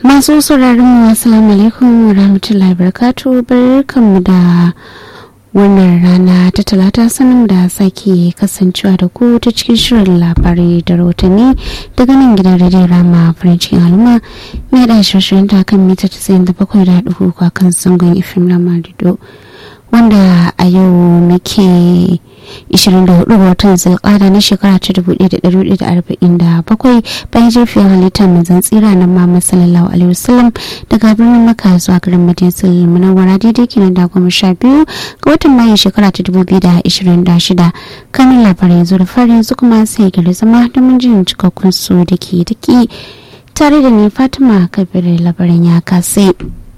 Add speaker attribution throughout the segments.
Speaker 1: masu sauraron mu assalamu alaikum wa rahmatullahi barakatu barkanmu da wannan rana ta talata sanin da sake kasancewa da ku ta cikin shirin labarai da rahotanni daga nan gidan rediyo rama farin cikin al'umma mai da shirin ta kan mita 97 da hudu a kan zangon ifim na marido wanda a yau muke 24 ga watan zulkada na shekara ta 1447 bayan jirfiyar halittar manzan tsira na Muhammad sallallahu alaihi wasallam daga birnin Makka zuwa garin Madinatul Munawwara daidai kenan da goma sha biyu ga watan Mayu shekara ta 2026 kanin labarai yanzu da fari yanzu kuma sai gari zama domin jin cikakkun su da ke daki tare da ni Fatima Kabir labaran ya kasai.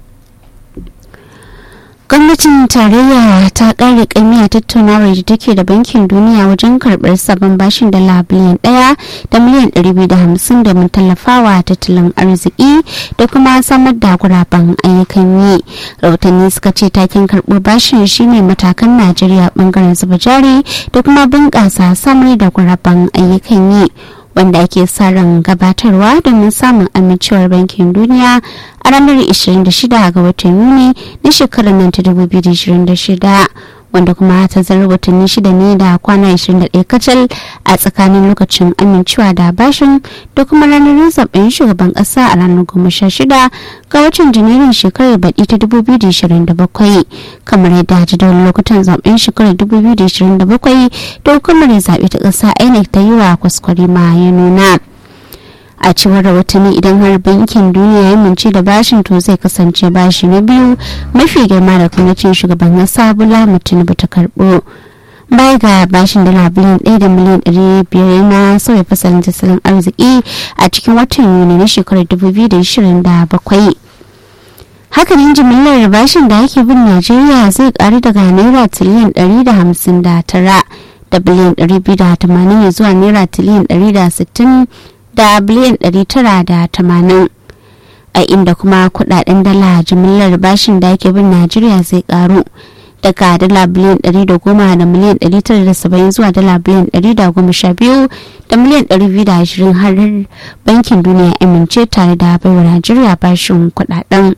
Speaker 1: gwamnatin tarayya ta kare kaimiya tattaunawar da take da bankin duniya wajen karbar sabon bashin dala biliyan daya da miliyan ɗari biyu da hamsin domin tallafawa tattalin arziki da kuma samar da guraben ayyukan yi rahotanni suka ce takin karɓo bashin shine matakan najeriya bangaren zuba jari da kuma bunƙasa samar da guraben ayyukan yi wanda ake sa ran gabatarwa domin samun amincewar bankin duniya a ranar 26 ga watan yuni na shekarar nan ta 2026 wanda kuma ta zarar watanni shida ne da kwana 21 kacal a tsakanin lokacin amincewa da bashin da kuma ranar zaben shugaban kasa a ranar 16 ga watan janairun shekarar baɗi ta 2027 kamar yadda jadawalin lokutan zaben shekarar 2027 da hukumar zaɓe ta ƙasa inec ta yi wa kwaskwari ma ya nuna a cewar rahotanni idan har bankin duniya ya mince da bashin to zai kasance bashi na biyu mafi girma da gwamnatin shugaban kasa bula mutum ta karbo baya ga bashin dala biliyan ɗaya da miliyan ɗari biyar na sauya fasalin tattalin arziki a cikin watan yuni na shekarar dubu biyu da ishirin da bakwai hakanan jimillar bashin da ake bin najeriya zai karu daga naira tiliyan ɗari da hamsin da tara da biliyan ɗari biyu da tamanin zuwa naira tiliyan ɗari da sittin da biliyan 980 a inda kuma kudaden dala jimillar bashin da ake bin najeriya zai karu daga dala biliyan 110 da miliyan 970 zuwa dala biliyan 112 da miliyan 220 har bankin duniya amince tare da baiwa najeriya bashin kudaden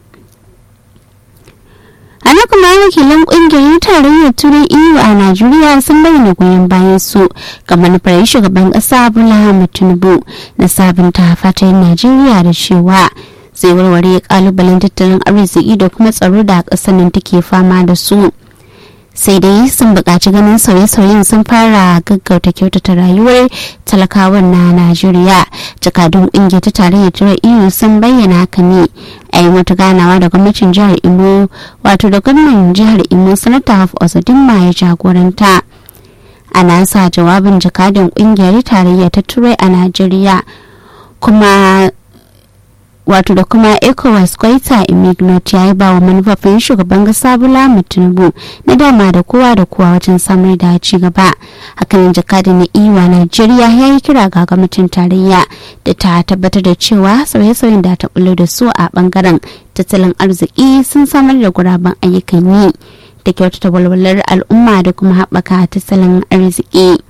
Speaker 1: ana kuma wakilan kungiyar tarayyar turai eu a najeriya sun bayyana goyon bayan su ga manufar shugaban kasa bola ahmed tinubu na sabunta fatayin najeriya da cewa zai warware kalubalen tattalin arziki da kuma tsaro da kasar nan take fama da su sai dai sun buƙaci ganin sauye-sauyen sun fara gaggauta kyautata rayuwar talakawan na najeriya jakadun ƙungiyar ta tarayyar turai eu sun bayyana haka ne a yi wata ganawa da gwamnatin jihar imo wato da gwamnan jihar imo sanata haf osadimma ya jagoranta a nasa jawabin jakadun ƙungiyar tarayya ta turai a najeriya kuma wato da kuma ecowas kwaita imignot ya yi bawa manufafin shugaban kasa bola tinubu na dama da kowa da kowa wajen samar da ci gaba hakanan jakadin na iwa najeriya ya yi kira ga gwamnatin tarayya da ta tabbatar da cewa sauye-sauyen da ta bullo da su a bangaren tattalin arziki sun samar da guraben ayyukan yi da kyautata walwalar al'umma da kuma haɓaka tattalin arziki.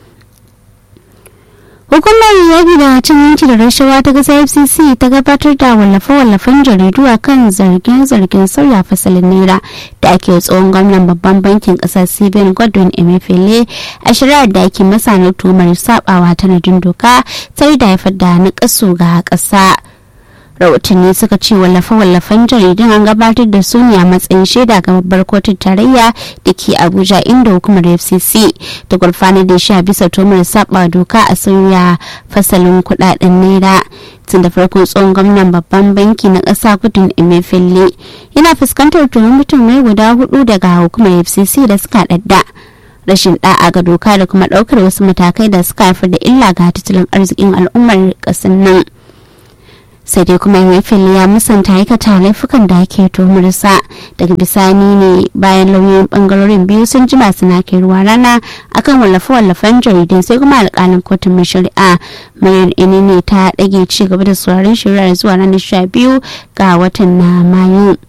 Speaker 1: hukumar yaƙi da cin hanci da rashawa ta ƙasa fcc ta gabatar da wallafe-wallafen jaridu a kan zargin-zargin sauya fasalin naira da ake tsohon gwamnan babban bankin ƙasar cbn godwin emefiele a shari'ar da ake masa na tumar sabawa tanadin doka sai da haifar da na ga ƙasa rahotanni suka ce wallafe-wallafen jaridun an gabatar da su ne a matsayin shaida ga babbar kotun tarayya da ke abuja inda hukumar fcc ta gurfanar da shi a bisa tomar saba doka a sauya fasalin kudaden naira tun da farko tsohon gwamnan babban banki na ƙasa kudin emefiele yana fuskantar tuhum mutum mai guda hudu daga hukumar fcc da suka dadda rashin da'a ga doka da kuma daukar wasu matakai da suka haifar da illa ga tattalin arzikin al'ummar ƙasar nan sai dai kuma emefiele ya musanta aikata laifukan da ake tuhumarsa daga bisani ne bayan lauyoyin bangarorin biyu sun jima suna kai ruwa rana akan wallafe-wallafen jaridun sai kuma alkalin kotun mai shari'a mayar ne ta ɗage ci gaba da sauraron shari'ar zuwa ranar sha biyu ga watan na mayu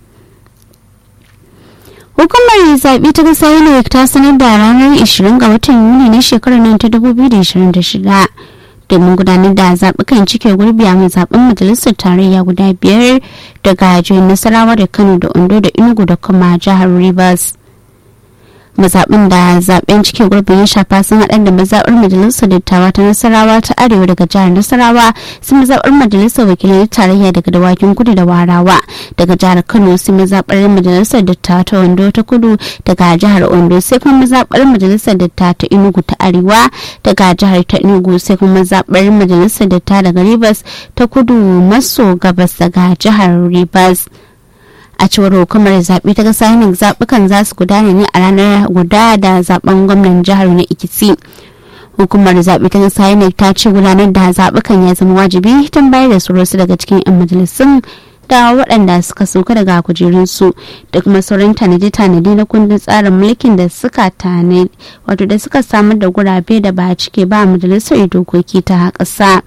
Speaker 1: hukumar zaɓe ta ƙasa inec ta sanar da ranar 20 ga watan yuni na shekarar nan ta 2026 domin gudanar da zaɓukan cike gurbi a zaɓen majalisar tarayya guda biyar daga jihar nasarawa da kano da ondo da enugu da kuma jihar rivers mazaɓin da zaɓen cike gurbin ya shafa sun haɗa da mazaɓar majalisar dattawa ta nasarawa ta arewa daga jihar nasarawa sai mazaɓar majalisar wakilai tarayya daga dawakin kudu da warawa daga jihar kano sai mazaɓar majalisar dattawa ta ondo ta kudu daga jihar ondo sai kuma mazaɓar majalisar dattawa ta enugu ta arewa daga jihar ta enugu sai kuma mazaɓar majalisar dattawa daga rivers ta kudu maso gabas daga jihar rivers a cewar hukumar zaɓe ta ƙasa yin zaɓukan za su gudana ne a ranar guda da zaɓen gwamnan jihar na ikiti hukumar zaɓe ta ƙasa yin ta ce gudanar da zaɓukan ya zama wajibi tun bayar da su wasu daga cikin 'yan majalisun da waɗanda suka sauka daga kujerunsu da kuma sauran tanade-tanade na kundin tsarin mulkin da suka tane wato da suka samar da gurabe da ba a cike ba majalisar dokoki ta ƙasa.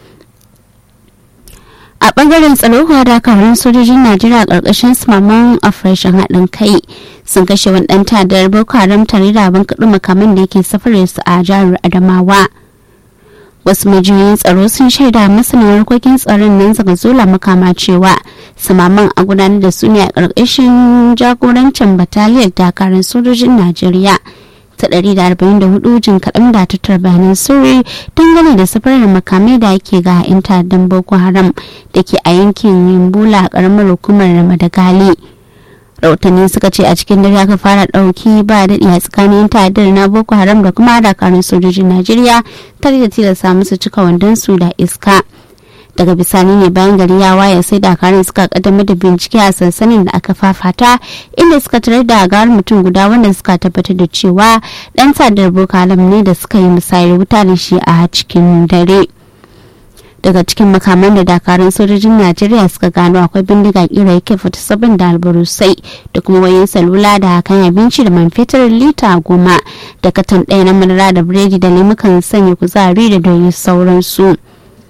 Speaker 1: a bangaren tsaro kuwa dakarun sojojin najeriya karkashin samaman operation haɗin kai sun kashe wani ɗan tadar boko haram tare da abin kaɗu makaman da yake safarar su a jihar adamawa wasu majiyoyin tsaro sun shaida masana harkokin tsaron nan zaga zola makama cewa samaman a gudanar da su ne a ƙarƙashin jagorancin bataliyar dakarun sojojin najeriya ta 144 jin kaɗan da tattar bayanan sirri dangane da safarar makamai da ake ga 'yan ta'addan boko haram da ke a yankin yimbula a ƙaramar hukumar madagali rahotanni suka ce a cikin dare aka fara ɗauki ba daɗi a tsakanin ta'addar na boko haram da kuma dakarun sojojin najeriya tare da tilasta musu cika wandonsu da iska daga bisani ne bayan gari ya waye sai dakarun suka kaddamar da bincike a sansanin da aka fafata inda suka tarar da gawar mutum guda wanda suka tabbatar da cewa dan sadar boko haram ne da suka yi musayar wuta da shi a cikin dare daga cikin makaman da dakarun sojojin najeriya suka gano akwai bindiga kira yake fita sabon da albarusai da kuma wayan salula da kan abinci da man fetur lita goma da katon ɗaya na madara da biredi da lemukan sanya kuzari da doyin sauransu.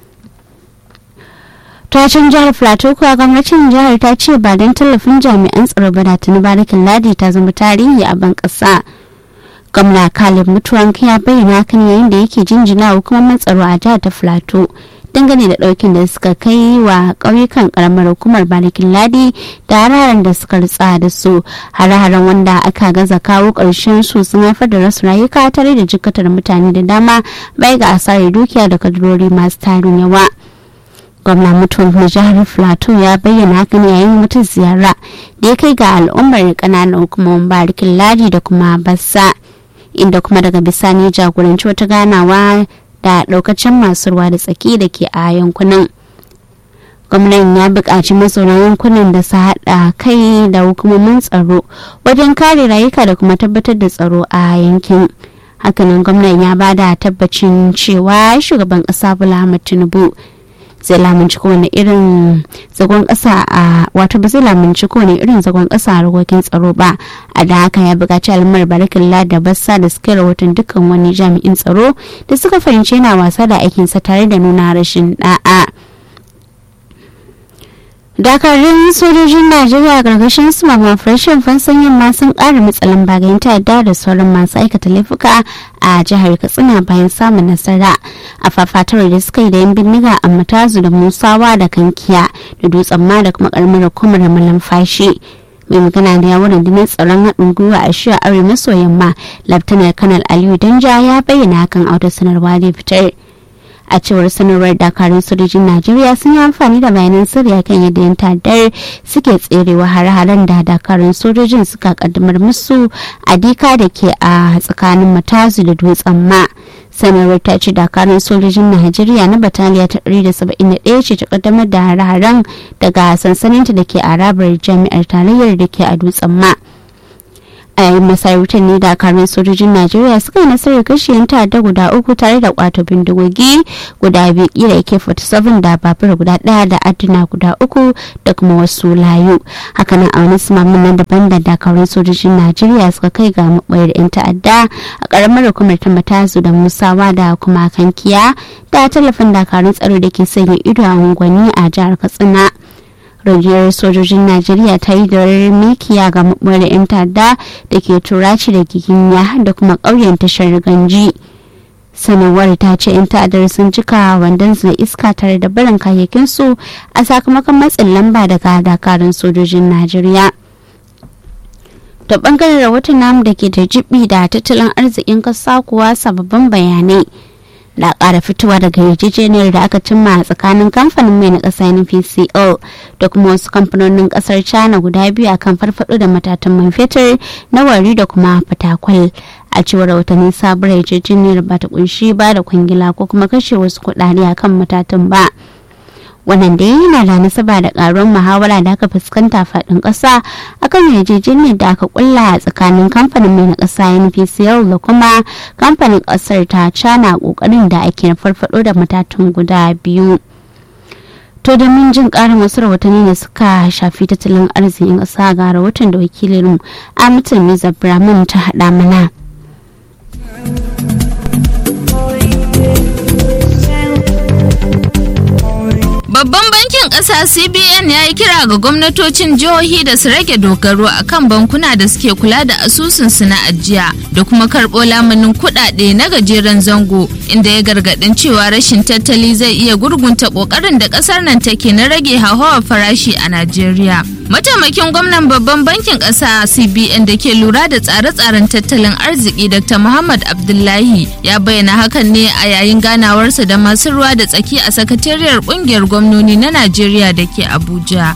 Speaker 1: tashin jihar plateau kuwa gwamnatin jihar ta ce ba don tallafin jami'an tsaro ba da tuni barikin ladi ta zama tarihi a ban kasa gwamna kalib mutuwan ya bayyana hakan yayin da yake jinjina hukumomin tsaro a jihar ta plateau dangane da daukin da suka kai wa ƙauyukan karamar hukumar barikin ladi da hararen da suka ritsa da su hare-haren wanda aka gaza kawo ƙarshen su sun haifar da rasu rayuka tare da jikatar mutane da dama bai ga asarar dukiya da kadurori masu tarin yawa gwamna mutuwar na jihar plateau ya bayyana hakan yayin wata ziyara da ya kai ga al'ummar kananan hukumomin barikin ladi da kuma bassa inda kuma daga bisani jagoranci wata ganawa da daukacin masu ruwa da tsaki da ke a yankunan gwamnan ya buƙaci mazauna yankunan da su haɗa kai da hukumomin tsaro wajen kare rayuka da kuma tabbatar da tsaro a yankin hakanan gwamnan ya bada tabbacin cewa shugaban ƙasa bola ahmad tinubu zai lamunci kowane irin zagon kasa a wato ba zai lamunci kowane irin zagon kasa a harkokin tsaro ba a da haka ya buƙaci al'ummar barakin da bassa da suka rahoton dukkan wani jami'in tsaro da suka fahimci yana wasa da aikinsa tare da nuna rashin da'a dakarun sojojin najeriya gargashin su mama farashin fansan yamma sun kara matsalan bagayen ta'adda da sauran masu aikata laifuka a jihar katsina bayan samun nasara a fafatar da suka yi da yan bindiga a matazu da musawa da kankiya da dutsen ma da kuma karamar hukumar malamfashi mai magana da yawon rundunar tsaron haɗin gwiwa a shiya arewa maso yamma laftanar kanal aliyu danja ya bayyana hakan a wata sanarwa da fitar a cewar sanarwar dakarun sojojin najeriya sun yi amfani da bayanan sirri kan yadda yan ta'addar suke tserewa har-haren da dakarun sojojin suka kaddamar musu a dika da ke a tsakanin matazu da dutsen ma sanarwar ta ce dakarun sojojin najeriya na bataliya ta 171 ce ta kaddamar da har-haren daga sansaninta da ke arabar jami'ar tarayyar da ke a dutsen ma a yayin masarautar ne dakarun sojojin najeriya suka yi nasarar kashe yan ta'adda guda uku tare da kwato bindigogi guda biyu kira yake 47 da babur guda daya da aduna guda uku da kuma wasu layu hakanan a wani sumamin nan daban da dakarun sojojin najeriya suka kai ga mabayar yan ta'adda a karamar hukumar ta matazu da musawa da kuma kankiya da tallafin dakarun tsaro da ke sanya ido a unguwanni a jihar katsina rundunar sojojin najeriya ta yi da mikiya ga maɓoyar 'yan ta'adda da ke turaci da giginya da kuma ƙauyen tashar ganji sanarwar ta ce 'yan ta'adar sun cika wandonsu da iska tare da barin kayayyakinsu a sakamakon matsin lamba daga dakarun sojojin najeriya da bangaren rahoton namu da ke da jibi da tattalin arzikin kasa kuwa sababbin bayanai da ƙara fitowa daga yarjejeniyar da aka cimma a tsakanin kamfanin mai na ƙasa npcl da kuma wasu kamfanonin ƙasar china guda biyu akan farfado da matatan man fetur na wari da kuma fatakwal a cewar watanni sabuwar yarjejeniyar ba ta kunshi ba da kwangila ko kuma kashe wasu kuɗaɗe akan matatan ba wannan dai yana da nasaba da karuwar muhawara da aka fuskanta faɗin ƙasa akan yarjejeniyar da aka kulla a tsakanin kamfanin mai na ƙasa npcl da kuma kamfanin ƙasar ta cana ƙoƙarin da ake farfaɗo da matatun guda biyu to domin jin ƙarin wasu rahotanni da suka shafi tattalin arzikin ƙasa ga rahoton da wakilin amitul miza brahman ta haɗa mana
Speaker 2: Babban bankin ƙasa CBN ya yi kira ga gwamnatocin jihohi da su rage dogaro a kan bankuna da suke kula da asusunsu na ajiya da kuma karɓo lamunin kuɗaɗe na gajeren zango inda ya gargaɗin cewa rashin tattali zai iya gurgunta ƙoƙarin da ƙasar nan take na rage hauhawar farashi a Najeriya. Mataimakin gwamnan babban bankin ƙasa CBN da ke lura da tsare-tsaren tattalin arziki Dr. Muhammad Abdullahi ya bayyana hakan ne a yayin ganawarsa da masu ruwa da tsaki a sakatariyar ƙungiyar gwamnoni na Najeriya da ke Abuja.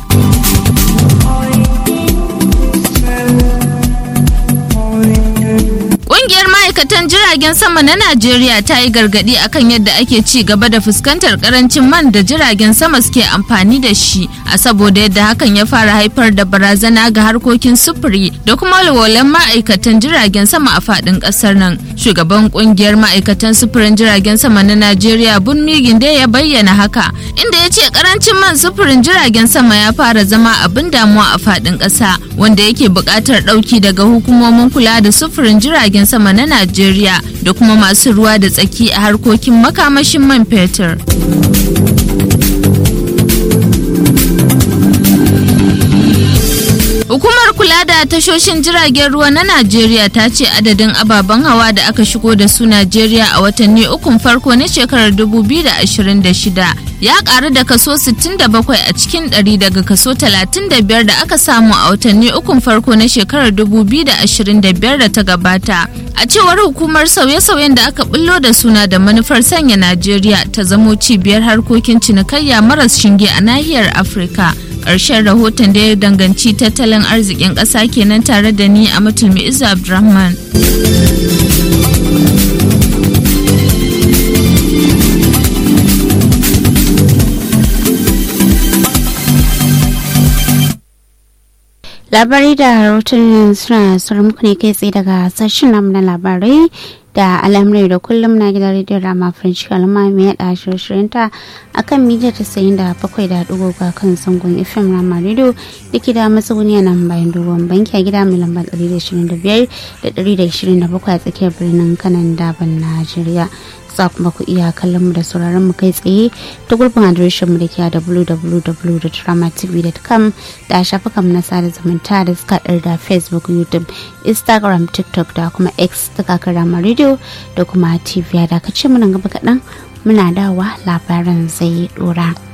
Speaker 2: Ƙungiyar ma'aikatan jiragen sama na Najeriya ta yi gargaɗi akan yadda ake ci gaba da fuskantar ƙarancin man da jiragen sama suke amfani da shi a saboda yadda hakan ya fara haifar da barazana ga harkokin sufuri da kuma walwalan ma'aikatan jiragen sama a faɗin ƙasar nan. Shugaban ƙungiyar ma'aikatan sufurin jiragen sama na Najeriya Bunmi Ginde ya bayyana haka inda ya ce ƙarancin man sufurin jiragen sama ya fara zama abin damuwa a faɗin ƙasa wanda yake buƙatar ɗauki daga hukumomin kula da sufurin jiragen sama na Najeriya da kuma masu ruwa da tsaki a harkokin makamashin man fetur. Hukumar kula da tashoshin jiragen ruwa na Najeriya ta ce adadin ababen hawa da aka shigo da su Najeriya a watanni ukun farko na shekarar 2026 ya karu da kaso 67 a cikin 100 daga kaso 35 da aka samu a watanni ukun farko na shekarar 2025 da ta gabata. A cewar hukumar sauye-sauyen da aka bullo da suna da manufar sanya Najeriya ta zamo cibiyar harkokin cinikayya maras shinge a nahiyar Afirka. ƙarshen rahoton da ya danganci tattalin arzikin ƙasa kenan tare da ni a mutulmi izu abdulrahman
Speaker 1: labarai da rahoton suna sauran muku ne kai tsaye daga sashen namu na labarai da al'amurai da kullum na gidan rediyon rama french kalma mai yada shirye ta a kan mita tasa'in da bakwai da dugu ga kan sangon fm rama radio da ke da matsuguni nan bayan dogon banki a gida mai lamba ɗari da ishirin da biyar da ɗari da ishirin da bakwai a tsakiyar birnin kanan daban najeriya za kuma ku iya kallon mu da sauraron mu kai tsaye ta gurbin adireshin mu da ke a www.dramatv.com da shafukan na sada zumunta da suka da facebook youtube instagram tiktok da kuma x ta kakar rama radio da kuma tv da ka ce muna gaba kaɗan muna dawa labaran zai dora.